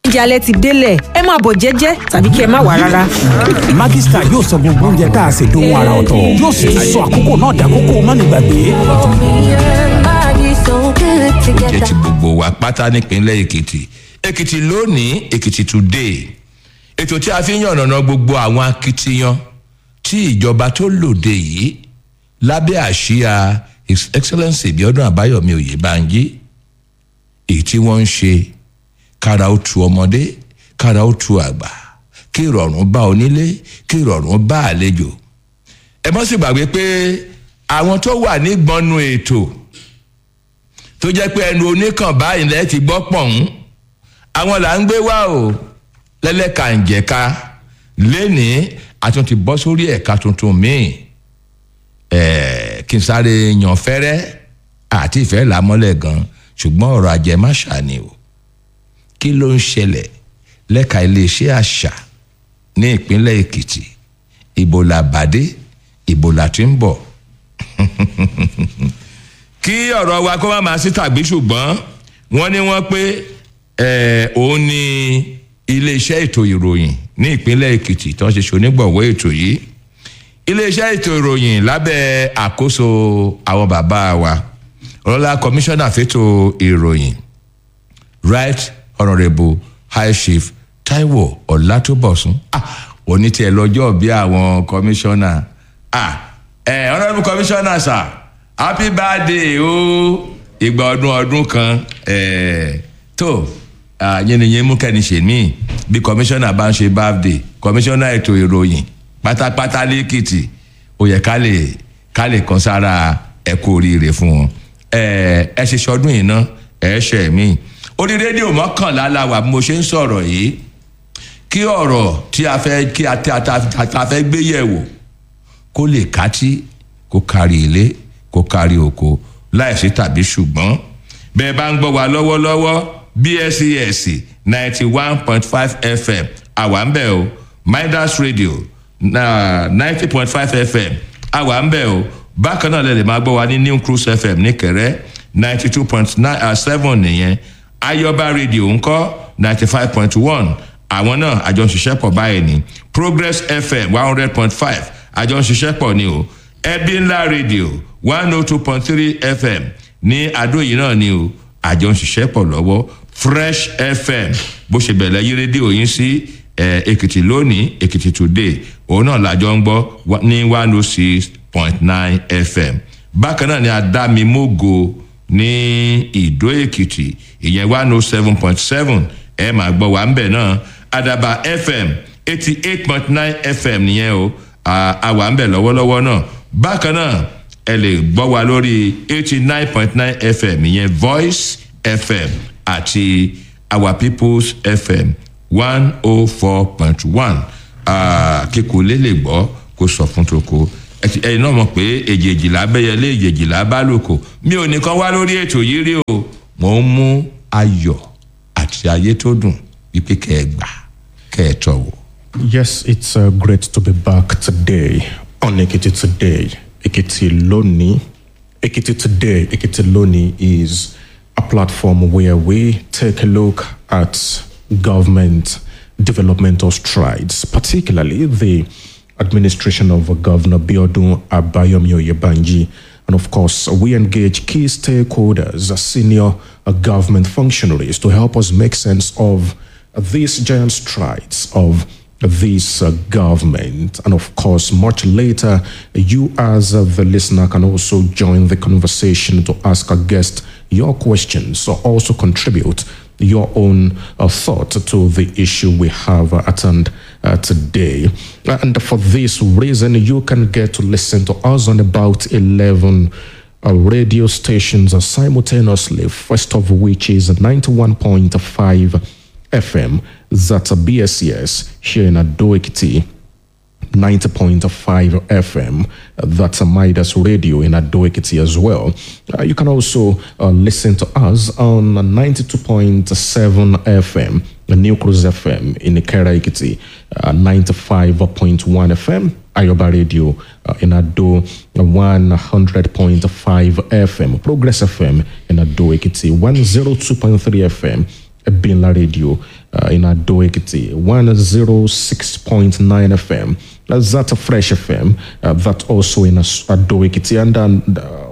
oúnjẹ alẹ́ ti délẹ̀ ẹ máa bọ̀ jẹ́jẹ́ tàbí kí ẹ má wà rárá. Maggi Star yóò sọ gbogbo oúnjẹ tá a ṣe dohun ara ọ̀tọ̀ yóò sì tún sọ àkókò náà dàkókò mánigbàgbé. jẹ́ ti gbogbo wa pátá nípínlẹ̀ èkìtì èkìtì lónìí èkìtì today ètò tí a fi ń yànnàná gbogbo àwọn akitiyan tí ìjọba tó lòde yìí lábẹ́ àsíá his excellence Bíọ́dún Àbáyọ̀mí Oyèbánjí èyí tí wọ́n ń ṣe kára ó tu ọmọdé kára ó tu àgbà kí ìrọ̀rùn bá onílé kí ìrọ̀rùn bá àlejò ẹ mọ́ sì gbàgbé pé àwọn tó wà nígbọnnu ètò tó jẹ́ pé ẹnu oníkàn báyìí lẹ́ẹ̀ ti gbọ́ pọ̀hún àwọn là ń gbé wá o lẹ́lẹ́kànjẹ̀ka lénìí àtún ti bọ́ sórí ẹ̀ka tuntun míì ẹ̀ẹ́ kí n sáré yan fẹ́rẹ́ àti ìfẹ́ làmọ́lẹ̀ gan ṣùgbọ́n ọ̀rọ̀ ajẹmáṣà ni o kí ló ń ṣẹlẹ̀ lẹ́ka iléeṣẹ́ àṣà ní ìpínlẹ̀ èkìtì ìbò làbàdé ìbò làtí ń bọ̀ kí ọ̀rọ̀ wa kó má máa sí tàbí ṣùgbọ́n wọ́n ní wọ́n pé ẹ̀ òun ni iléeṣẹ́ ètò ìròyìn ní ìpínlẹ̀ èkìtì tó ń ṣe ṣonígbọ̀wọ́ ètò yìí iléeṣẹ́ ètò ìròyìn lábẹ́ àkóso àwọn bàbá wa ọlọ́lá kọmíṣánná fẹ́tò ìròyìn right honourable high chief taiwo ọlátúbọ̀sún ah òní tiẹ̀ lọ́jọ́ bí àwọn kọmíṣánná ah ẹ̀ honourable kọmíṣánná sir happy birthday o ìgbà ọdún ọdún kan ẹ̀ tó yẹnìyẹn mú kẹ́ni ṣe mí bí kọmíṣánná bá ń ṣe birthday kọmíṣánná ètò ìròyìn pátápátá lẹ́kìtì ó yẹ ká lè ká lè kan sára ẹ kú oríire fún wọn ẹ ẹ ṣe ṣọdún yìí ná ẹ ṣe mí orí rédíò mọ́kànlá la wà bí mo ṣe ń sọ̀rọ̀ yìí kí ọ̀rọ̀ tí a fẹ́ kí a ta fẹ́ gbé yẹ̀wò kó lè kátí kó kárí ilé kó kárí oko láìsí tàbí ṣùgbọ́n bẹ́ẹ̀ bá ń gbọ́ wa lọ́wọ́lọ́wọ́ bscs ninety one point five fm àwa ń bẹ̀ o midas radio ninety point five fm àwa ń bẹ̀ o bákan náà lè lè máa gbọ́ wa ní new cruise fm ní ninety two point seven nìyẹn ayọba radio ńkọ́ ninety five point one àwọn náà àjọ ń ṣiṣẹ́ pọ̀ báyìí ní progress fm one hundred point five àjọ ń ṣiṣẹ́ pọ̀ ní o ẹbí ńlá radio one oh two point three fm ní àdó yìí náà ní o àjọ ń ṣiṣẹ́ pọ̀ lọ́wọ́ fresh fm bó ṣe bẹ̀rẹ̀ yí rédíò yín sí èkìtì lónìí èkìtì today òun náà làjọ ń gbọ́ ní one oh six point nine fm bákan náà ni adámimógo ní ìdó èkìtì ìyẹn one oh seven point seven ẹ máa gbọ́ wà ń bẹ̀ náà àdàbà fm eighty eight point nine fm nìyẹn o àwa ń bẹ̀ lọ́wọ́lọ́wọ́ náà bákan náà ẹ lè gbọ́ wa lórí eighty nine point nine fm ìyẹn voice fm àti our people's fm one oh four point one kíkó lè lè gbọ́ kó sọ fún toko ẹyin náà mọ̀ pé èjèèjìlá bẹ́yẹlé èjèèjìlá bá lòkò mi ò nìkan wá lórí ètò yìí rí o mò ń mú ayọ̀ àti ayé tó dùn wípé kẹ́ ẹ gbà kẹ́ ẹ tọ̀ wò. Yes, it's uh, great to be back today on Ekiti Today. Ekiti Loni. Ekiti Today, Ekiti Loni is a platform where we take a look at government developmental strides, particularly the administration of Governor Biodun Abayomi Oyebanji. And of course, we engage key stakeholders, senior government functionaries to help us make sense of these giant strides of this uh, government. And of course, much later, you as uh, the listener can also join the conversation to ask our guest your questions or also contribute your own uh, thought to the issue we have uh, at hand uh, today. And for this reason, you can get to listen to us on about 11 uh, radio stations uh, simultaneously, first of which is 91.5 FM, that's a BSES here in Adoekiti. 90.5 FM. Uh, that's a Midas Radio in Adoekiti as well. Uh, you can also uh, listen to us on 92.7 FM, the New Cruise FM in Ikera Ekiti, uh, 95.1 FM, Ayoba Radio uh, in Ado, 100.5 FM, Progress FM in Ado Ekiti, 102.3 FM Binla Radio uh, in Ado Ekiti, 106.9 FM. That's that Fresh FM, uh, that also in As- Ado Ekiti, and then uh,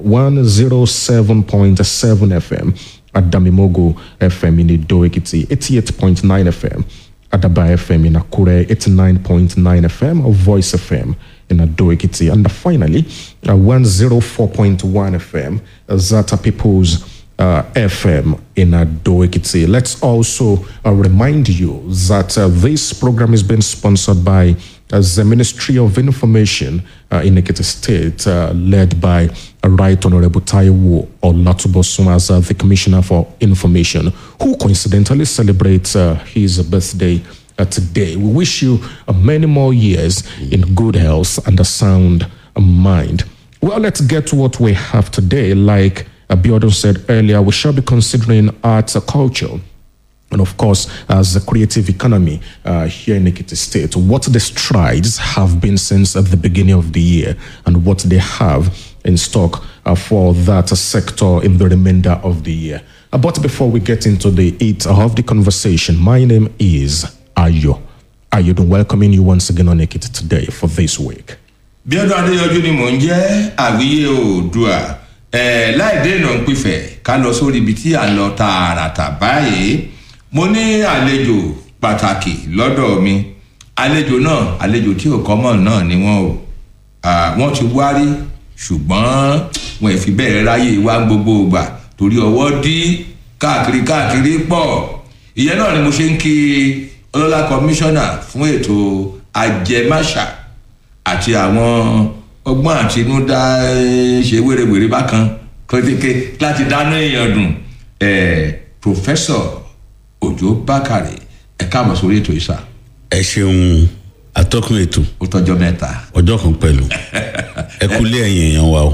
107.7 FM at Damimogo FM in Ado Ekiti, 88.9 FM. Adaba FM in Akure, 89.9 FM, or Voice FM in Ado Ekiti. And finally, uh, 104.1 FM, uh, Zata People's uh, FM in Ado Ekiti. Let's also uh, remind you that uh, this program is being sponsored by uh, the Ministry of Information uh, in Ekiti State, uh, led by uh, Right Honorable Taiwo Olatubosum as uh, the Commissioner for Information, who coincidentally celebrates uh, his birthday uh, today. We wish you uh, many more years in good health and a sound mind. Well, let's get to what we have today. Like Abiodun said earlier, we shall be considering arts and culture and of course, as a creative economy uh, here in Ekiti State, what the strides have been since at the beginning of the year and what they have in stock uh, for that sector in the remainder of the year. Uh, but before we get into the eight of the conversation, my name is Ayo. Ayo, welcoming you once again on Ekiti today for this week. bíọ́dún adéyọjú ni mò ń jẹ́ àwíyé oòdùà ẹ̀ láì dènà ń pìfẹ́ ká lọ sórí ibi tí à ń lọ tààràtà báyìí mo ní àlejò pàtàkì lọ́dọ̀ mi àlejò náà àlejò tí ò kọ́mọ̀ náà ni wọ́n o Ah, wọ́n ti wárí ṣùgbọ́n wọn ì fi bẹ́ẹ̀ ráyè wá gbogbo ìgbà torí ọwọ́ dí káàkiri káàkiri pọ̀ ìyẹn náà ni mo ṣe ń kí ọlọ́lá kọmíṣánná fún ètò ajẹmáṣà àti àwọn ọgbọ́n àtinúdá eh, ṣe wérewère bákan kékeré láti dáná èèyàn dùn eh, professor òjò bákàrẹ ẹ káàbọ̀ sórí ètò ìsà ẹ ṣeun atọ́kùn ètò ó tọjọ́ mẹ́ta. ọjọ́ kan pẹ̀lú ẹ kúlé ẹ̀yìn èèyàn wa o.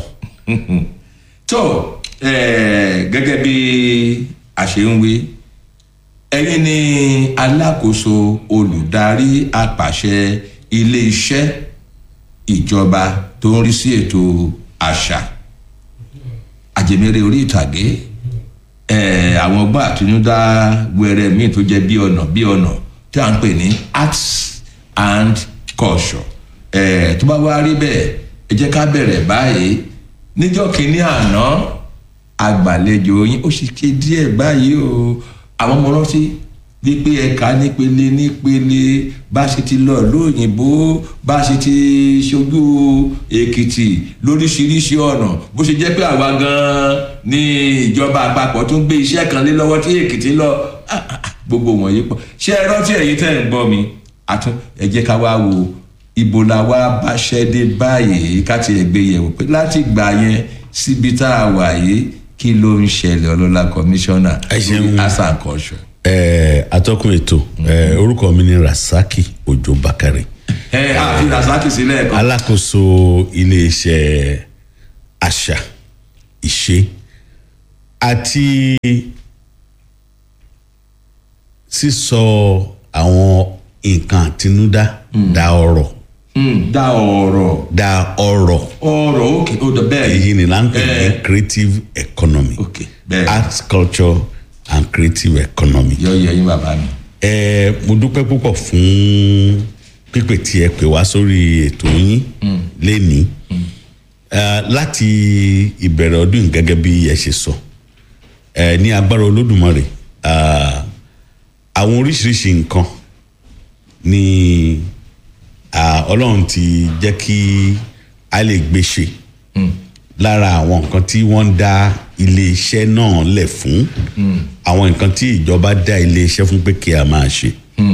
tó eh, gẹ́gẹ́ bí a ṣe ń wí ẹ̀yin ni alákòóso olùdarí àpàṣẹ ilé-iṣẹ́ ìjọba tó ń rí sí ètò àṣà àjẹmẹ́rẹ́ orí ìtàgé eh, àwọn ọgbọ́n àtinúdá wẹrẹ míì tó jẹ́ bí ọ̀nà bí ọ̀nà tí à ń pè ní arts and culture eh, tó bá wá rí bẹ́ẹ̀ ẹ jẹ́ ká bẹ̀rẹ̀ báyìí níjọ́ kínní àná àgbàlejò yín ó sì ké díẹ̀ báyìí o àwọn ọmọ rántí wípé ẹ̀ka nípele nípele bá a ṣe ti lọ lóyìnbó bá a ṣe ti ṣojú èkìtì lóríṣiríṣi ọ̀nà bó ṣe jẹ́ pé àwa gan-an ní ìjọba àpapọ̀ tó ń gbé iṣẹ́ kan lé lọ́wọ́ tí èkìtì lọ ah, ah, ah, gbogbo wọ̀nyí pọ̀ ṣé ẹ rántí ẹ̀yin tẹ́ ń gbọ́ mi àtún ẹ jẹ́ ká wá wo ibo la wá báṣẹ́ dé báyìí ká tiẹ̀ gbé yẹ̀wò pé láti gbà yẹn síbi tá a wà yìí kí ló ń ṣẹlẹ̀ ọlọ́lá kọmíṣánná Ẹ ṣeun. lórí asa and culture. ẹ atọ́kùn ètò ẹ orúkọ mi ni rasaki ojo bakare ẹ àfi rasaki sílẹ̀ kan. alákòóso iléeṣẹ́ àṣà ìṣe àti sísọ àwọn nǹkan àtinúdá da ọrọ̀ Hmm, dá ọ̀rọ̀ da ọrọ̀ ọ̀rọ̀ òkè ó dọ̀ bẹ́ẹ̀ èyí ni là ń pè ní Eh, creative economy ok bẹ́ẹ̀ arts culture and creative economy. yọ yẹ yín bàbá mi. ẹ mo dúpẹ́ púpọ̀ fún pípè tí ẹ pè wá sórí ètò yín lénìí Eh, láti ìbẹ̀rẹ̀ ọdún yìí gẹ́gẹ́ bí ẹ ṣe sọ ẹ ní agbára olódùmarè ah, àwọn oríṣiríṣi nǹkan ni ah, ọlọ́run ti jẹ́ kí a lè gbé ṣe lára àwọn nǹkan tí wọ́n ń dá iléeṣẹ́ náà lẹ̀ fún àwọn nǹkan tí ìjọba dá iléeṣẹ́ fún pé kí a máa ṣe.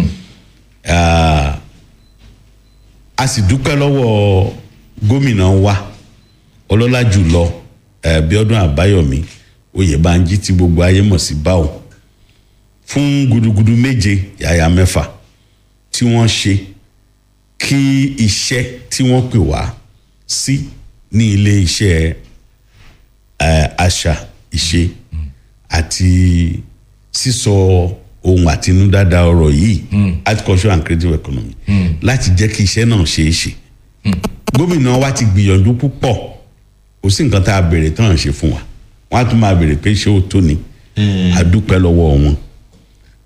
Ah, a sì dúpẹ́ lọ́wọ́ gómìnà wa ọlọ́lá jùlọ eh, bíọ́dún àbáyọ̀mí oyèbánjí tí gbogbo ayé mọ̀ sí báwo fún gudugudu méje yàyà mẹ́fà tí wọ́n ṣe kí iṣẹ́ tí wọ́n pè wá sí ní ilé iṣẹ́ eh, àṣà ìṣe àti sísọ ohun àtinúdáda ọ̀rọ̀ yìí agriculture and creative economy láti jẹ́ kí iṣẹ́ náà ṣeé ṣe gómìnà wa ti gbìyànjú púpọ̀ kò sí nǹkan tá a béèrè tán ṣe fún wa wọn á tún máa béèrè pé ṣé ó tó ni a dúpẹ́ lọ́wọ́ wọn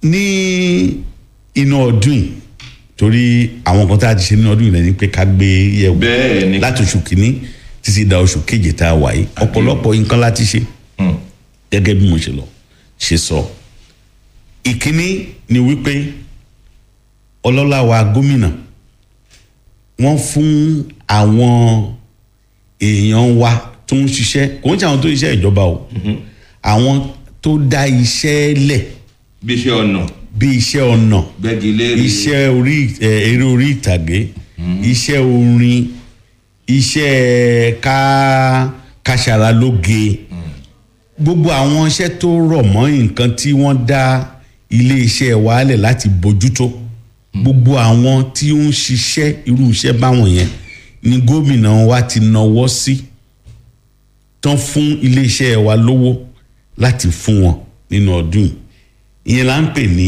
ní inú ọdún yìí torí àwọn kan tá a ti ṣe nínú ọdún yìí lẹ́ni pé ká gbé yẹ̀wò Bẹ́ẹ̀ ni. láti oṣù kìíní títí da oṣù keje tá a wà yìí ọ̀pọ̀lọpọ̀ nǹkan láti ṣe gẹ́gẹ́ bí mo ṣe lọ ṣe sọ ìkíní ni wípé ọlọ́lá wa gómìnà wọ́n fún àwọn èèyàn wa tó ń ṣiṣẹ́ kò ń ṣe àwọn tó ń ṣiṣẹ́ ìjọba o àwọn tó dá iṣẹ́ lẹ̀ bí iṣẹ́ ọ̀nà bí iṣẹ́ ọ̀nà gbẹ́gilére iṣẹ́ orí ẹ, eré orí ìtàgé iṣẹ́ orin iṣẹ́ ká káṣaralóge gbogbo àwọn iṣẹ́ tó rọ̀ mọ́ nǹkan tí wọ́n dá ilé iṣẹ́ wàhálẹ̀ láti bójútó gbogbo àwọn tí ó ń ṣiṣẹ́ irú iṣẹ́ báwọn yẹn ni gómìnà wa ti nawọ́ sí tán fún ilé iṣẹ́ wa lówó láti fún wọn nínú ọdún yìí ìyẹn là ń pè ní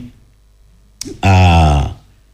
ah,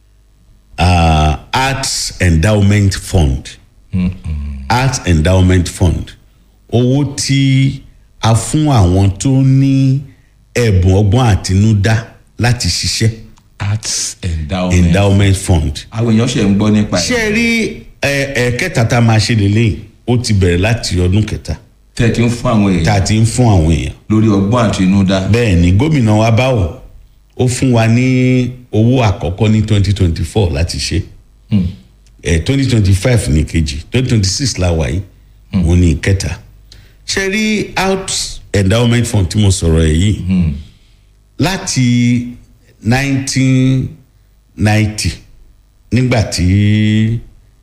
ah, arts endowment fund arts endowment fund owó tí a fún àwọn tó ní ẹ̀bùn ọgbọ́n àtinúdá láti ṣiṣẹ́ arts endowment. endowment fund àwọn èèyàn ṣe ń gbọ́ nípa ṣé ẹ̀ ẹ rí ẹ ẹ kẹta tá a máa ṣe lélẹ́yìn ó ti bẹ̀rẹ̀ láti ọdún kẹta tẹ́ ẹ ti ń fún àwọn tá a èèyàn ti ń fún àwọn èèyàn lórí ọgbọ́n àtinúdá. bẹ́ẹ̀ ni gómìnà wa báwò ó fún wa ní owó àkọ́kọ́ ní twenty twenty four láti ṣe twenty twenty five ní kejì twenty twenty six la wà yìí òun ní ìkẹta ṣe rí out endowment fund tí mo sọ̀rọ̀ ẹ̀ yìí láti nineteen ninety nígbà tí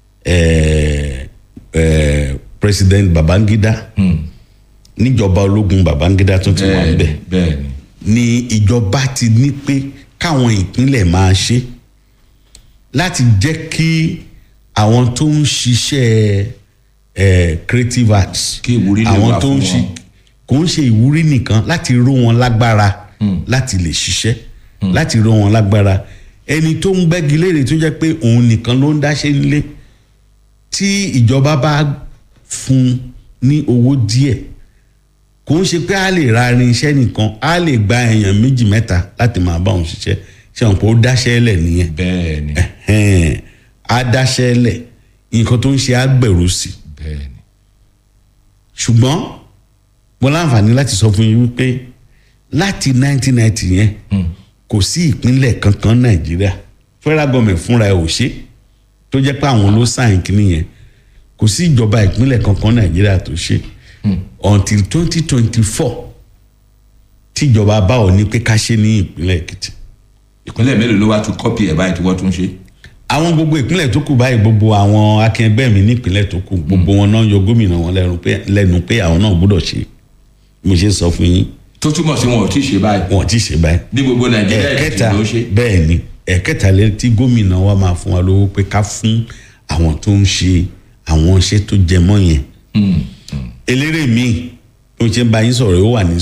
eh, eh, president babangida níjọba ológun babangida tún ti wà ń bẹ̀ bẹ́ẹ̀ ni ni ìjọba ti ní pé káwọn ìpínlẹ̀ máa ṣe láti jẹ́ kí àwọn tó ń ṣiṣẹ́ eh, creative arts Kí ìwúrí lè àwọn wà tó fún ń ṣe wọn. kò ń ṣe ìwúrí nìkan láti ró wọn lágbára láti lè ṣiṣẹ́ láti ró wọn lágbára ẹni tó ń gbẹ́gi léèrè tó jẹ́ pé òun nìkan ló ń dáṣẹ́ nílé tí ìjọba bá fún ní owó díẹ̀ kò ń ṣe pé a lè ra irinṣẹ́ nìkan a lè gba èèyàn méjì mẹ́ta láti máa bá òun ṣiṣẹ́ ṣe àwọn pé ó dáṣẹ́ lẹ̀ nìyẹn bẹ́ẹ̀ ni Ẹ̀hẹ́n, á dáṣẹ́ lẹ̀ nǹkan tó ń ṣe á gbèrú sí i bẹ́ẹ̀ ni ṣùgbọ́n mo láǹfààní láti sọ fún yín wípé láti 1990 yẹn kò sí ìpínlẹ̀ kankan nàìjíríà federal government fúnra ẹ̀ ò ṣe tó jẹ́ pé àwọn ló sáyìn kínní yẹn kò sí ìjọba ìpínlẹ̀ kankan nàìjíríà tó ṣe until 2024 tíjọba bá ò ní pé ká ṣe ní ìpínlẹ̀ èkìtì ìpínlẹ̀ mélòó ló wá tún kọ́pì ẹ̀ báyìí tí wọ́n tún ṣe. àwọn gbogbo ìpínlẹ̀ tó kù báyìí gbogbo àwọn akẹgbẹ́ mi nípínlẹ̀ tó kù gbogbo wọn náà yọ gómìnà wọn lẹ́nu pé- lẹ́nu pé àwọn náà gbọ́dọ̀ ṣe mo ṣe sọ fún yín tó túmọ̀ sí wọn ò tí ì ṣe báyìí wọn ti ṣe báyìí ní gbogbo nàìjíríà èkìtì ẹ̀ẹ̀kẹta ló ṣe. bẹ́ẹ̀ ni ẹ̀ẹ̀kẹta lẹ tí gómìnà wa máa fún wa lówó pé ká fún àwọn tó ń ṣe àwọn iṣẹ́ tó jẹ mọ́ yẹn eléré mi ó ṣe ń bá yín sọ̀rọ̀ ó wà ní